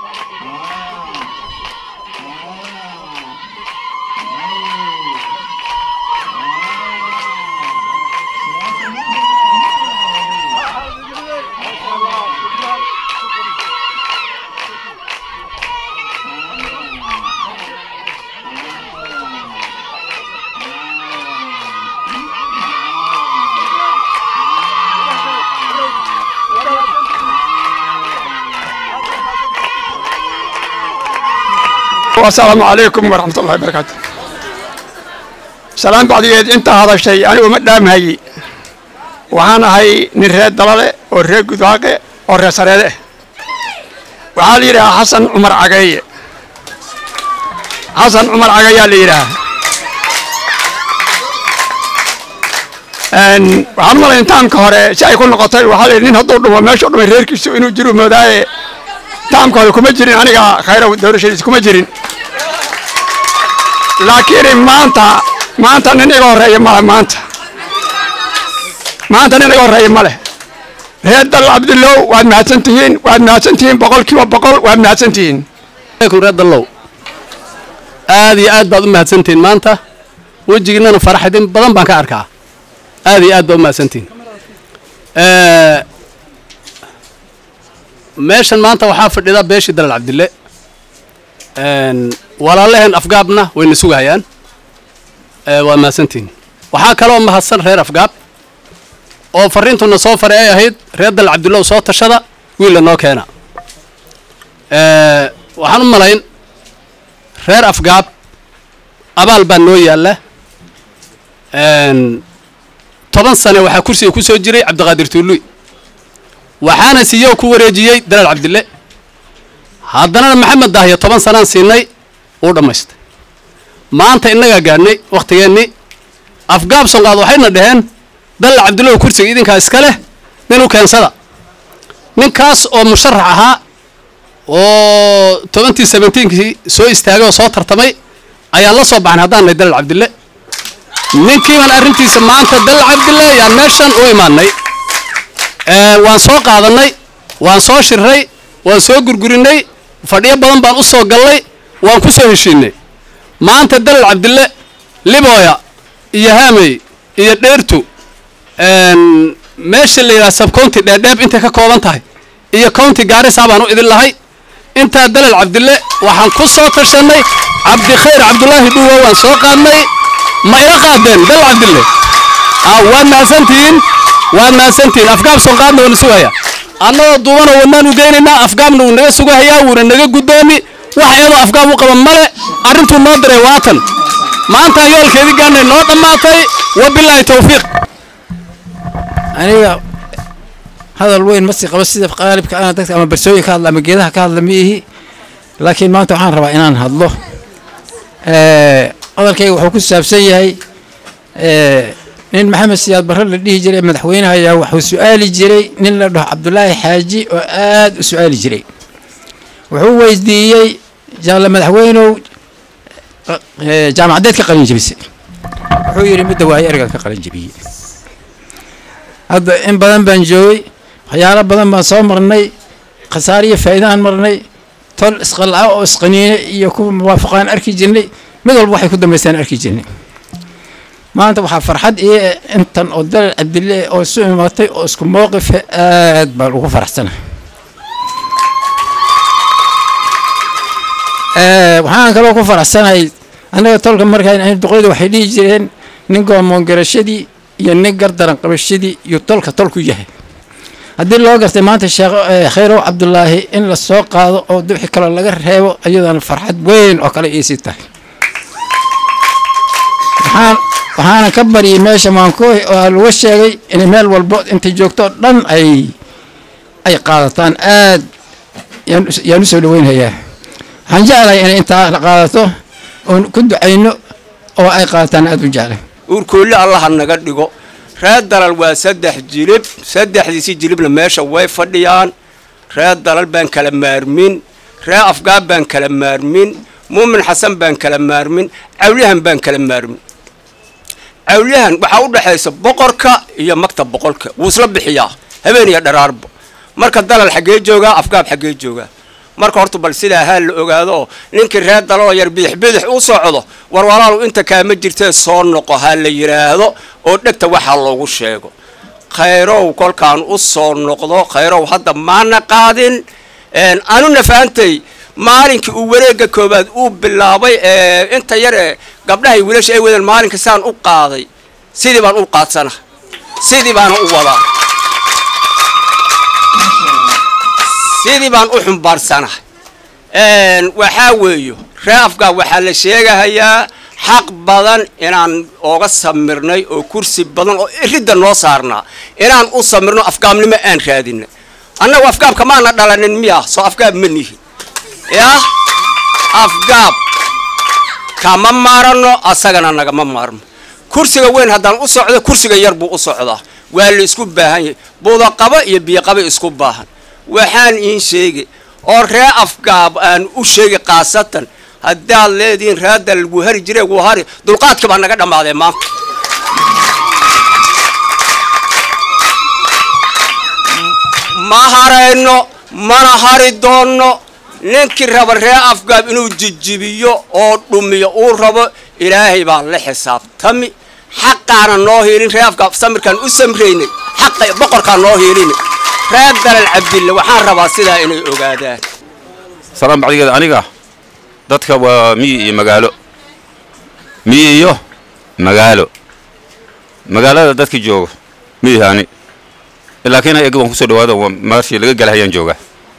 asalaamu calaykum waraxmat ullahi barakaatu salaan bacdigeed intaa hadashay anigu ma dhaamhayi waxaan ahay nin reer dalale oo reer gudwaaqe oo reer sareede ah waxaa la yidhahaa xasan cumar cageeye xasan cumar cageeyaa la yidhahaa waxaan u malayn taamka hore si ay ku noqotay waxaa la yidhi nin hadduu dhumo meeshu dhumay reerkiisu inuu jiru moodaaye taamka hore kuma jirin aniga khayrow doorashadiis kuma jirin laakiin maanta maanta nin iga horreeya male maanta maanta nin iga horreeya ma leh reer dal cabdillow waad mahadsan tihiin waad mahadsan tihiin boqol kiiba boqol waad mahadsan tihiin reer dallow aad iyo aad baad u mahadsantihiin maanta wejigiinana faraxdin badan baan ka arkaa aad iyo aad baad u mahadsantihiin meeshan maanta waxaa fadhida beeshii dalal cabdille walaalaheen afgaabna wayna sugahayaan waa mahadsantihiin waxaa kaloo mahadsan reer afgaab oo fariintuna soo faray ay ahayd reer dalal cabdillow soo tashada wiilla noo keena waxaan u malayn reer afgaab abaal baa noo yaalla toban sane waxaa kursiga ku soo jiray cabdiqaadir tuuluy waxaana siiyo ku wareejiyey dalaal cabdille haddana maxamed daahiyo toban sanaan siinay uu dhammaystay maanta innagaa gaadhnay wakhtigeennii afgaab sonqaad waxayna dhaheen dalaal cabdillow kursiga idinkaa iska leh nin u keensada ninkaas oo musharax ahaa oo tobantii sebentiinkii soo istaagay oo soo tartamay ayaan la soo baxnay haddaan nahay dalal cabdille ninkiiban arrintiisa maanta dalal cabdille ayaan meeshan u imaanay waan soo qaadannay waan soo shirray waan soo gurgurinay fadhiyo badan baan u soo gallay waan ku soo heshiinay maanta dalal cabdille libooya iyo haamey iyo dheertu meesha la yidhaha sabcounty dheerdheeb intay ka kooban tahay iyo county gaarisa baan u idin lahay intaa dalal cabdille waxaan ku soo tashannay cabdikhayr cabdulaahi dhuuwa waan soo qaadnay ma ila qaadeen dalal cabdille waad mahadsantihiin waad mahadsantihiin afgaab sonqaadna waana sugaya annagoo duubana wadnaan u geynaynaa afgaabna wuu naga sugahayaa wuuna naga guddoomi wax iyadoo afgaab u qaba male arrintuu noo diray waatan maanta yoolkeedii gaanay noo dhammaatay wabilaahi tawfiiq aniga hadal weyn ma sii qabo sida qaalibka ana dadka ama barsooyin ka hadla ama geedaha ka hadla ma ihi laakiin maanta waxaan rabaa inaan hadlo hadalkayga wuxuu ku saabsan yahay nin maxamed siyaad barre la dhihi jiray madaxweynaha ayaa wuxuu su-aali jiray nin la dhaho cabdulaahi xaaji oo aad u su-aali jiray wuxuu weydiiyey jaalle madaxweynow jaamacadeed ka qalin jebisay wuxuu yidhi midda waayo ergaan ka qalin jebiyey hadda in badan baan joogay waxyaalo badan baan soo marnay khasaare iyo faa'iidaan marnay tol isqalca oo isqaniine iyo kuwa muwaafaqaan arki jirnay mid walba waxay ku dambaystaan arki jirnay maanta waxaa farxad iyo intan oo dalal cabdille oo isu imaatay oo isku mowqife aad baan ugu faraxsana waxaan kaloo ku faraxsanahay annaga tolka markaan ahayn duqeyda waxay dhihi jireen nin goomoon garashadii iyo nin gardaran qabashadii iyo tolka tolku yahay haddii loo gartay maanta sheekh khayrow cabdulaahi in la soo qaado oo wixii kaloo laga reebo iyadana farxad weyn oo kale iisii tahay waxaan waxaana ka baryay meesha maankooy oo laga sheegay inay meel walbo intay joogto oo dhan ay ay qaadataan aad yaan u soo dhaweynhayaa waxaan jeclahay inay intaa la qaadato oon ku ducayno oo ay qaadataan aad u jeclay uurkoolli allaha naga dhigo reer dalal waa saddex jilib saddexdiisi jilibna meesha way fadhiyaan reer dalal baan kala maarmin reer afgaab baan kala maarmin muumin xasan baan kala maarmin cawlyahan baan kala maarmin cawlyahan waxaa u dhexaysa boqorka iyo magta boqolka wuu isla bixiyaa habeen iyo dharaarba marka dalal xaggee joogaa afgaab xaggee joogaa marka horta bal sidaa haa la ogaado oo ninkii reer daloo yar bidix bidix u socdo war walaalu inta kaama jirtee soo noqo ha la yidhaahdo oo dhegta waxaa loogu sheego khayrow kolkaan u soo noqdo khayrow hadda maana qaadin anuna fahamtay maalinkii uu wareegga koobaad uu bilaabay ee inta yar ee gabdhahay wiilasha ay wadeen maalinka saan u qaaday sidii baan u qaadsana sidii baana u wadaa sidii baan u xumbaarsanahay waxaa weeyo ree afgaa waxaa la sheegahayaa xaq badan inaan ooga samirnay oo kursi badan oo ridda noo saarnaa inaan u samirno afgaabnimo aan raadinay annagu afgaabka maana dhalanin miya soo afgaab ma nihin yah afgaab kama maarano asagana nagama maarmo kursiga weyn haddaan u socdo kursiga yar buu u socdaa waa la isku baahan yahay budaqabo iyo biyoqabo isku baahan waxaan iin sheegi oo ree afgaab aan u sheegi khaasatan haddaad leedihiin raadda lagu hari jire gu hari dulqaadka baa naga dhammaadee maanta ma harayno mana hari doonno ninkii raba ree afgaab inuu jijibiyo oo dhumiyo uu rabo ilaahay baa la xisaabtami xaqaana noo hiilin ree afgaab samirkaan u samraynay xaqa boqorkaan noo hiilini reer dalal cabdille waxaan rabaa sidaa inay ogaadaan salaan bacdigeeda aniga dadka waa miyi iyo magaalo miyi iyo magaalo magaalada dadka jooga miyihaani laakiin eg waan kusoo dhawaada marshii laga gala hayaan jooga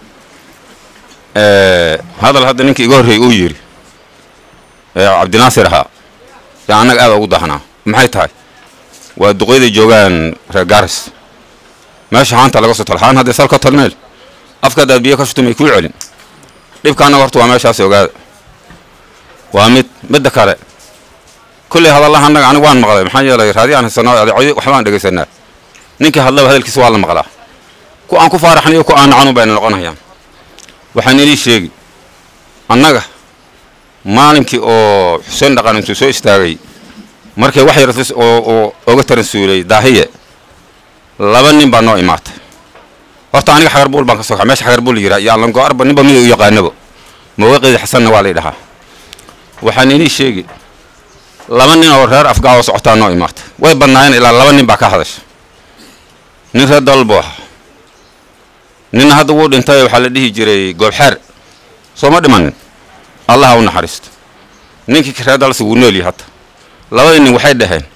hadal hadda ninka iga horreeyey uu yidhi cabdinaasir ahaa yaa annaga aada ugu dahnaa maxay tahay waa duqeyday joogaan reer garis meesha haanta laga soo talo haan haddee salka talmeel afka haddaad biyo ka shutumay kuu celin dhibka annaga horta waa meeshaas ogaada waa mid midda kale kulley hadallaha annaga aniga waan maqlay maxaa yeelay raadi aan haysanaa adeecyo waxbaan dhegaysanaa ninkii hadlaba hadalkiisa waa la maqlaa ku aan ku faaraxnayo ku aan nacanun bayna noqonayaan waxaan inii sheegi annaga maalinkii oo xuseen dhaqan intuu soo istaagay markay wax yar oo oga taransuulay daahiye laba nin baa noo imaatay horta aniga xagarbuul baan ka soo kaxay meesha xagarbuul yiraa iyo allango arba ninba mida u yaqaanabo mawaqeedi xasanna waa lay dhahaa waxaan inii sheegi laba nin oo reer afgaa oo socotaa noo imaatay way badnaayeen ilaa laba nin baa ka hadasha nin reer dalal buu ahaa ninna hadda wuu dhintay waxaa la dhihi jiray goobxeer soo ma dhimanin allaha u naxariisto ninkii reer dalasi wuu nool yahay hadda labadii nin waxay dhaheen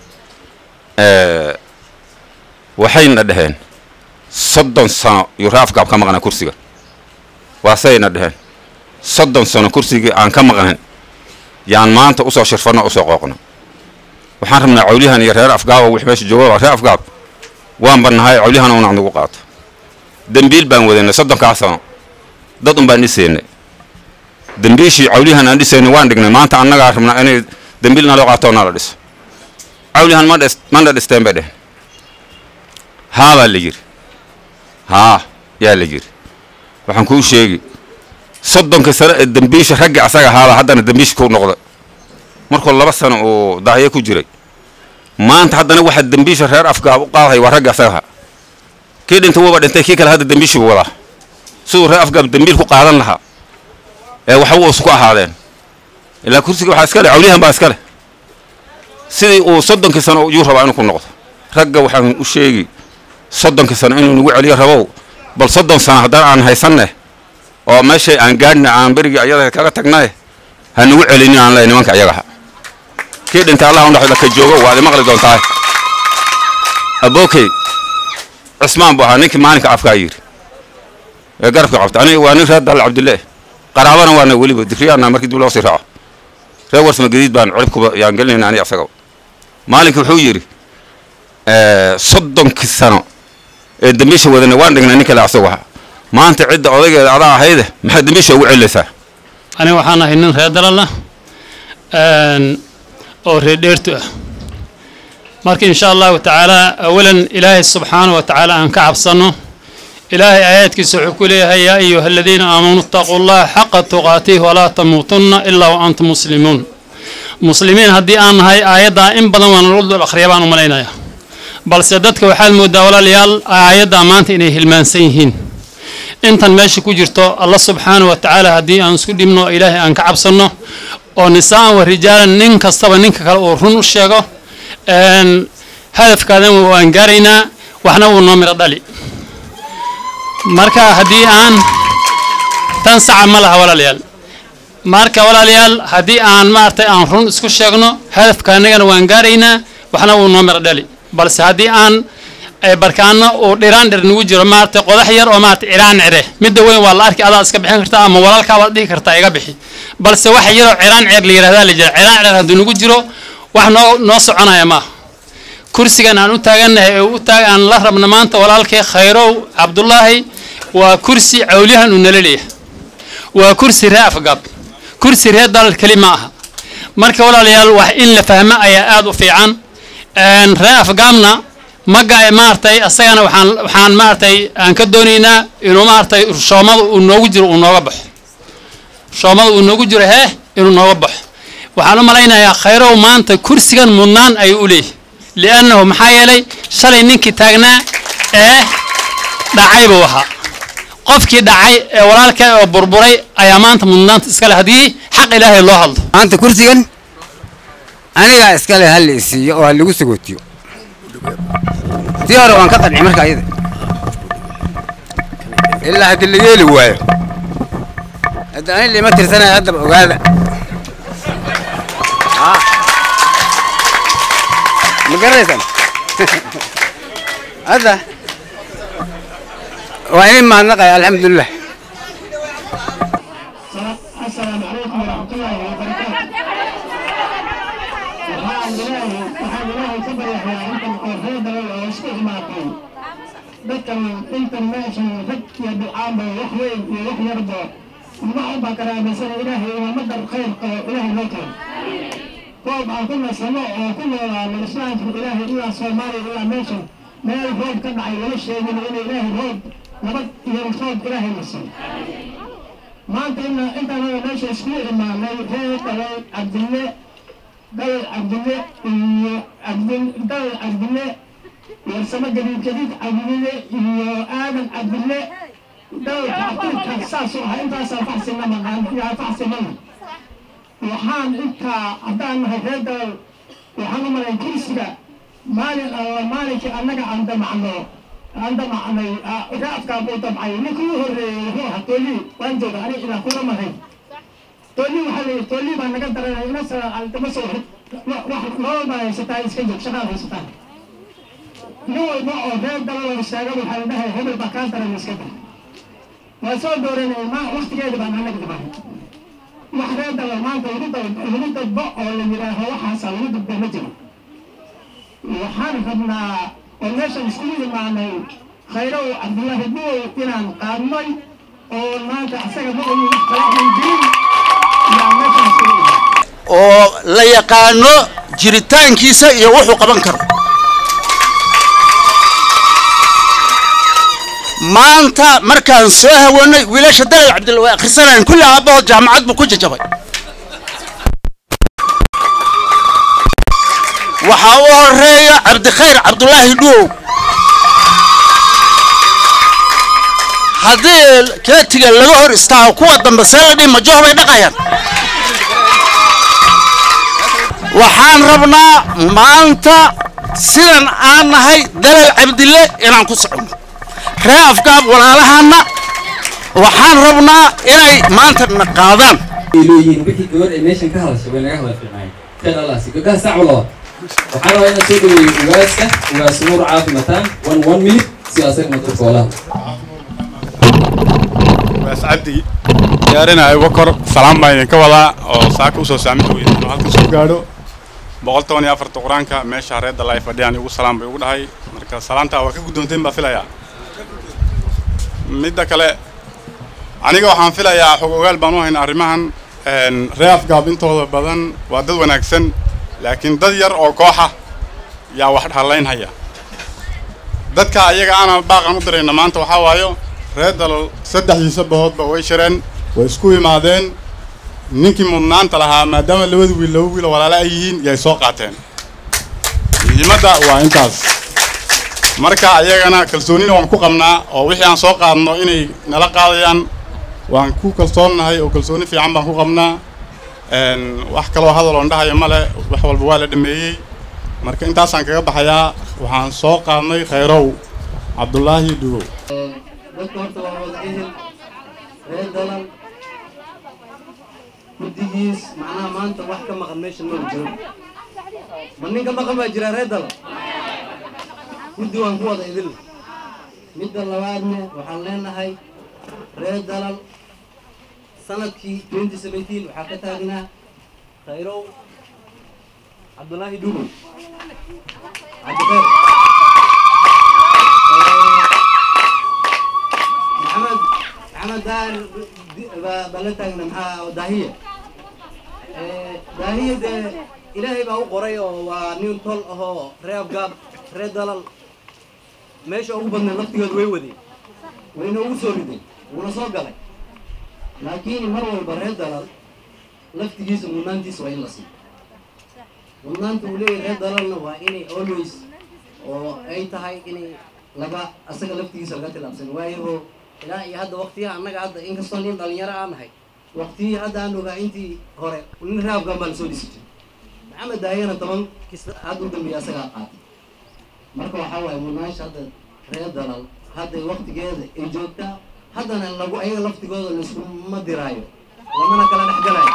waxayna dhaheen soddon sano yuu ree afgaab ka maqnaa kursiga waasayna dhaheen soddon sano kursigii aan ka maqnayn yaan maanta usoo shirfanno usoo qooqno waxaan rabnaa cawliyahan iyo reer afgaaba wix meesha jooga waa reer afgaab waan bannahay cawliyahan una nagu qaato dembiil baan wadanay soddonkaa sano dad un baan dhisaynay dembiishii cawliyahan aan dhisaynay waan dhignay maanta annagaa rabnaa inay dembiil naloo qaato nala dhiso cawliyahan ma dhis mana dhisteen bay dhehen haa baa la yidhi haa yaa la yidhi waxaan kuu sheegi soddonka sano ee dembiisha ragga asaga ahaaba haddana dembiisha ku noqda markuu laba sano uu daahiye ku jiray maanta haddana waxaa dembiisha reer afgaab u qaadahay waa ragga asaga ahaa kii dhintay wuuba dhintay kii kale hadda dembiishii buu wadaa siduu reer afgaab dembiil ku qaadan lahaa ee waxba uusan ku ahaadeen ilaa kursiga waxaa iska leh cawliyahan baa iska leh sidii uu soddonkii sano yuu rabaa inuu ku noqdo ragga waxaan u sheegi soddonkii sano inuu nagu celiyo rabow bal soddon sano haddana aan haysanne oo meeshay aan gaadhna aan berigii ayada kaga tagnaye ha nagu celinin aan leey nimanka ayagaha kii dhintay allah undhaxda ka joogo waad imaqli doontaa abookey cismaan buu ahaa ninkii maalinka afkaa yidhi ee garabka qabta aniga waa nin reer dal cabdille qaraabana waana weliba dikriyaana markii dib loo sii raaco reer warsma gadiid baan ciribkuba yaan gelinayna aniga asagaba maalinka wuxuu yidhi soddonkii sano ee dembiisha wadana waan dhignay nin kale asagu ahaa maanta cidda odaygeeda adaa ahayde maxaad dembiisha ugu celinaysaa aniga waxaan ahay nin reer dalal ah oo reer dheertu ah marka insha allahu tacaala awalan ilaahay subxaanahu wa tacaala aan ka cabsanno ilaahay aayaadkiisa wuxuu ku leeyahay yaa ayuha aladiina aamanuu itaquu llaha xaqa tuqaatihi walaa tamuutunna ilaa wa antum muslimuun muslimiin haddii aan nahay aayaddaa in badan waan lagu dul akhriya baan u malaynayaa balse dadka waxaad moodaa walaalayaal aayaddaa maanta inay hilmaansan yihiin intan meesha ku jirto allah subxaanahu wa tacaala haddii aan isku dhibno ilaahay aan ka cabsanno oo nisaan wa rijaalan nin kastaba ninka kale uu run u sheego hadafkaadan waan gaaraynaa waxna wuu noo miro dhali marka haddii aan tan saca ma laha walaalayaal marka walaalayaal haddii aan maaragtay aan run isku sheegno hadafka annagana waan gaaraynaa waxna wuu noo miro dhali balse haddii aan barkaano uu dhiraan dhir nagu jiro maaragtay qodax yar oo maaragtay ciraan cire midda weyn waa la arki adaa iska bixin kartaa ama walaalkaa waad dhihi kartaa iga bixi balse waxa yaroo ciraan ceer la yidhahdaa la jira ciraan ceer hadduu nagu jiro wax noo noo soconaya maaha kursigan aan u taagannahay ee u taag aan la rabna maanta walaalkay khayrow cabdullaahi waa kursi cawliyahan uu nala leeyahay waa kursi ree afgaab kursi ree dalal keli ma aha marka walaalayaal wax in la fahmo ayaa aada u fiican ree afgaabna maga maaragtay asagana waxaan waxaan maaragtay aan ka doonaynaa inuu maaragtay shoomada uu noogu jiro uu nooga baxo shoomada uu noogu jiro hee inuu nooga baxo waxaan u malaynayaa khayrow maanta kursigan mudnaan ayuu u leeyahay liannahu maxaa yeelay shalay ninkii taagnaa ee dhacay buu ahaa qofkii dhacay ee walaalka oo burburay ayaa maanta mudnaanta iskale haddii xaq ilaahay loo hadlo maanta kursigan anigaa iskale ha la isiiyo oo ha lagu sagootiyo tii hore waan ka qanci marka ayada ilaa haddii la yeeli waayo hadda ani lima tirsanaya haddaba ogaada ma garanaysaan hadda waa inin mahadnaqaya alxamdulilah السلام عليكم ورحمة الله وبركاته. waxaan ilaahay waxaan ilaahay ka baryayaa intan oo reer dalal oo isku imaatay dadkan intan meeshan rag iyo bilcaanba wax weyn iyo wax yarba waxan baa karaabaysana ilaahay ummaddan khayr qabo ilaahay loo keeno roob aan ku nasano oo ku noolaano islaamka ilaahay ilaa soomaaliya ilaa meeshan meel roob ka dhacay lama sheegin inay ilaahay roob nabad iyo roob ilaahay nasan maanta ina intaanaga meesha iskugu imaanay reer dalal cabdille dalal cabdille iyo cabdil dalal cabdille warsamo gadiid gadiid cabdille iyo aadan cabdille dalalka afrika saasuu ahaa intaasaa faxsina maqaan yaa faxsinana waxaan intaa haddaan nahay reer dalal waxaan u malay kursiga maalin alla maalinkii annaga aan damacno aan damacnay raafkaa buu dabcay ninkii u horreeyey wuxuu ahaa toolii waan jooga ani ilaa kuma mahay toolii waxaa la yidhi toolii baa naga daranay ina dama soo wax nolol baa haysataa iska joog shaqaad haysataa nin walba oo reer dalal istaaga waxaa la dhahay hebel baa kaa daran iska dah waa soo dooranay ma waktigeeda baan annaga dabahay wax reer dalal maanta lagu lagu dadbo oo la yidhaaho waxaasaa lagu dadbo ma jiro waxaan rabnaa oo meeshan iskugu imaanay khayrow cabdullaahi buow inaan qaadnay oo maanta asaga ma ogi wax kale aan jirin yaa meeshan iskugu imaanay oo la yaqaano jiritaankiisa iyo wuxuu qaban karo maanta markaan soo hawanay wiilasha dalal cabdilla way akhrisanayaan kulli aabbahood jaamacad buu ku jajabay waxaa u horeeya cabdikhayr cabdulaahi dhuow haddii keetiga laga hor istaago kuwa dambe see la dhihi majoh bay dhaqayaan waxaan rabnaa maanta sidan aan nahay dalal cabdille inaan ku soconno ree afgaab walaalahaanna waxaan rabnaa inay maanta na qaadaan leeyihiin wixii gabadh ay meeshan ka hadashay way naga hadal fiicnaayeen khayr allah si gabdhaha sac walaba waxaan rabaa inaan soo dhaweeyo ugaaska ugaas nuur caafi mataan one one minute si asagna dadka walaha ugaas cabdi diyaarinaayo wakor salaam baan idinka wadaa oo saaka usoo saaminta weyda inuu halkan soo gaadho boqol toban iyo afarta qur-aanka meesha reer dalaay fadhiyaan igu salaam bay ugu dhahay marka salaamtaa waa ka guddoonteen baa filayaa midda kale aniga waxaan filayaa xog ogaal baan u haynaa arrimahan ree afgaab intooda badan waa dad wanaagsan laakiin dad yar oo kooxa yaa wax hallaynhaya dadka ayaga ana baaqan u dirayna maanta waxaa waayo reer dalal saddexdiisa bahoodba way shireen way isku imaadeen ninkii mudnaanta lahaa maadaama labada wiil laba wiil oo walaale ay yihiin yay soo qaateen muhiimadda waa intaas marka ayagana kalsoonina waan ku qabnaa oo wixii aan soo qaadno inay nala qaadayaan waan ku kalsoonnahay oo kalsooni fiican baan ku qabnaa Een, wax kaloo hadal oon dhahayo male wax walba waa la dhameeyey marka intaasaan kaga baxayaa waxaan soo qaadnay khayrow cabdulaahi dhugow dadka horta waa wada ehel reer dalan guddigiis macnaha maanta wax ka maqan meesha ma jiro ma nin ka maqan baa jira reer dalan guddi waan ku wada idil midda labaadne waxaan leenahay reer dalan sanadkii 2017 waxaa ka taagnaa khayrow cabdulaahi dhugo cabdikheer maxamed maxamed daar baa baa la taagna maxaa daahiya daahiya dee ilaahay baa u qoray oo waa nin tol ahoo reer afgaab reer dalal meesha ugu badnay laftigood way wadeen wayna ugu soo rideen wuuna soo galay laakiin mar walba reer dalal laftigiisa mudnaantiisa waa in la siiyo mudnaanta uu leeyahay reer dalalna waa inay always oo ay tahay inay laga asaga laftigiisa laga tilaabsan waayo ilaa iyo hadda waqtiyaha annaga hadda inkastoo nin dhalinyaro aan nahay waqtiyii hadda aan ogaa intii hore nin raabkan baa lasoo dhisi jiray maxamed daayana toban kis hadda u dambeeya asagaa qaatay marka waxaa waaye mudnaansha hadda reer dalal hadda waqtigeeda ay joogtaa haddana lagu ayaga laftigooda laiskuma diraayo lamana kala dhex galayo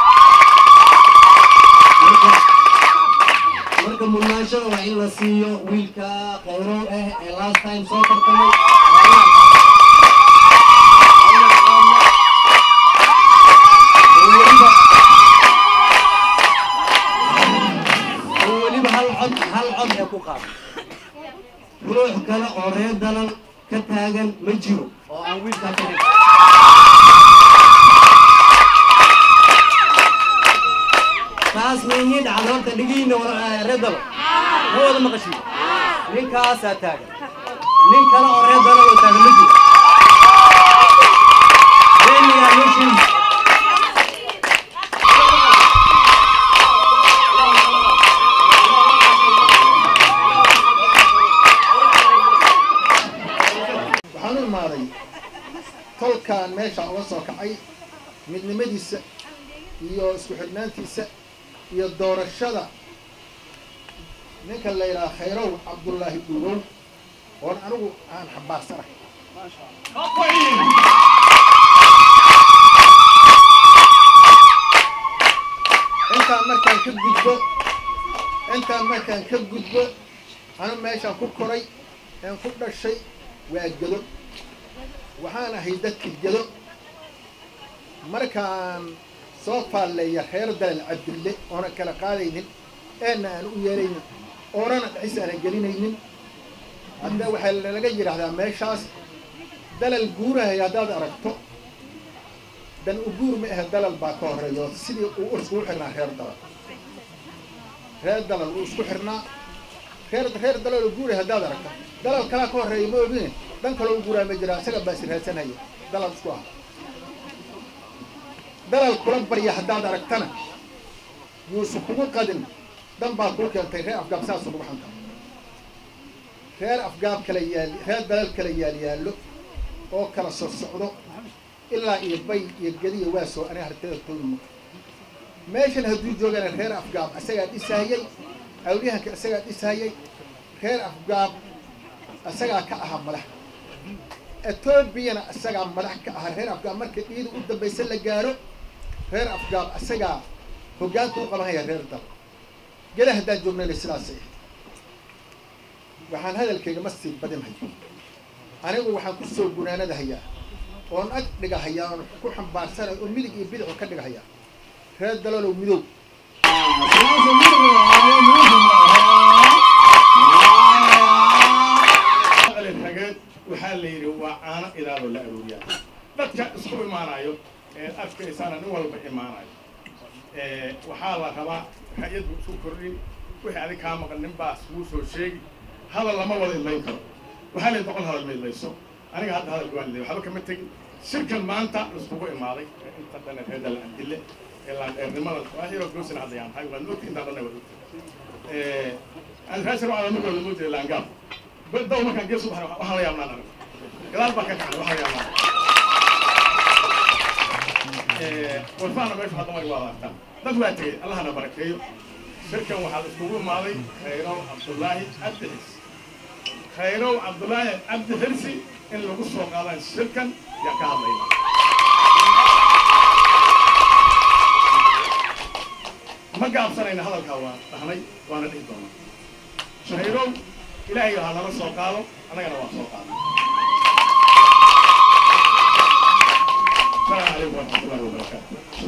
marka marka mudnaanshada waa in la siiyo wiilka khayrow ah ee last time soo tartamay waa inaan oo weliba hal cod hal cod ee ku qaado ruux kale oo reer dalal ka taagan ma jiro oo aan wiilkaa ka dhig taas meeyii dhacda horta dhigiina reer dalal ma wada maqashiin ninkaasaa taagan nin kale oo reer dalal oo taagan ma jiro beenigaa loo sheegi waxaan u imaaday tolkaan meesha uga soo kacay midnimadiisa iyo isku xidhnaantiisa iyo doorashada ninka la yidhaha khayrow cabdullaahi dhugow oon anigu aan xambaarsanahay intaan markaan ka gudbo intaan markaan ka gudbo anu meeshaan ku koray een ku dhashay waa gedo waxaan ahay dadka gedo markaan soo faalleeya reer dalal cabdille oonan kala qaadaynin eena aan u yeelaynin oonana dhexis aanan gelinaynin hadda waxaa laga yidhaahdaa meeshaas dalal guurahay haddaad aragto dan u guur ma ahe dalal baa ka horeeyo sidii uu iskugu xirnaa reer dalal reer dalal uu isku xirnaa reer reer dalal oo guuray haddaad aragto dalal kalaa ka horeeya ma ogine dan kaloo u guuraa ma jira isaga baa siraadsanhaya dalal isku ah dalal kula barya haddaad aragtana yuusu kugu qadin dan baa kuu keentay reer afgaab saas ugu xanta reer afgaab kala yaal reer dalal kala yaal yaallo oo kala soo socdo ilaa iyo bay iyo gediya waa soo aniga harteeda toodmo meeshan hadduu joogana reer afgaab isagaa dhisahayay awliyahanka isagaa dhisahayay reer afgaab isagaa ka ahaa madax etoobiyana isagaa madax ka ahaa reer afgaab marka dhiida u dambaysa la gaaro reer afgaab isagaa hoggaanka u qabanhaya reer dal geda haddaan joognayna sidaasay waxaan hadalkayga ma sii badinhayo anigu waxaan ku soo gunaanadahayaa oon ag dhigahayaa oon ku xambaarsanay oo midig iyo bidixu ka dhigahayaa reer dalalow midow rageed waxaa la yidhi waa caano idaadoo la arooriyaa dadka isku imaanayo ee adkaysaana nin walba imaanayo waxaa la rabaa hay-addu isku kordhin wixii adig kaa maqan nin baas wuu soo sheegi hadal lama wada idlayn karo waxaa la boqol hadal ma idlayso aniga hadda hadalka waa idlay waxba kama tegin shirkan maanta iskugu imaaday inta dhan reedal adille ee laandheernimada waahiro goosina haddayaan tahay waa ogti intaa dhan waa ogti aan raasir waa markooda moo jeeda laangaab daw markaan gees u baxay waxaan la yaabnaan anigu gadaal baan ka kacnay waxaan yaabnaan warfaana meesha hadda way waa aragtaan dad waa tegey allahana barakeeyo shirkan waxaa la iskugu imaaday khayrow cabdullaahi cabdi xirsi khayrow cabdullaahi cabdi xirsi in lagu soo qaadaan shirkan yaa ka hadlayna ma gaabsanayna hadalkaa waa dhahnay waana dhihi doonaa shahayrow ilaahay ha nala soo qaado annagana waa soo qaadnay السلام عليكم ورحمة الله وبركاته